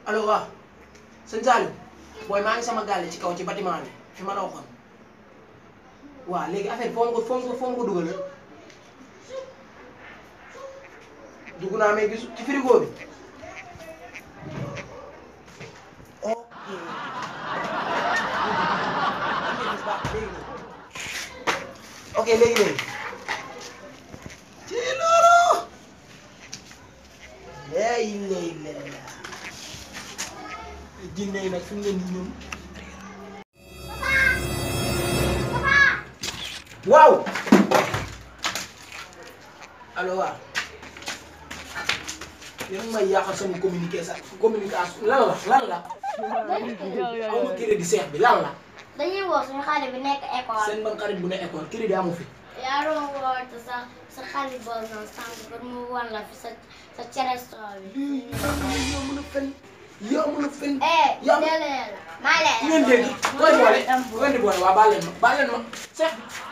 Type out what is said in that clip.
allo waaw sëñ Saliou booy maa ngi sama gàlle ci kaw ci bâtiment bi fi ma la waxoon waaw léegi affaire foo ma ko foo ma ko foo ma ko dugal dugg naa mais gis ci frigo bi ok ok léegi léegi ci loolu lay lay lay jinne yi nag fi mu ne nii ñoom waaw allo waaw yow may yàqal sama communiqué sax communication lan la lan la aw ma crédit seex bi lan la dañuy woo suñu xale bi nekk école. seen ban xarit bu ne école crédit amu fi yaa doon woote sa sa xale boobu noonu sànq pour mu wan la fi sa sa cere soow bi. yow mën a fen yow mën a fen eh Yam- jëlee la. maa leen ngeen dégg koy boole koy di boole waa baal leen ma baal leen ma seex bi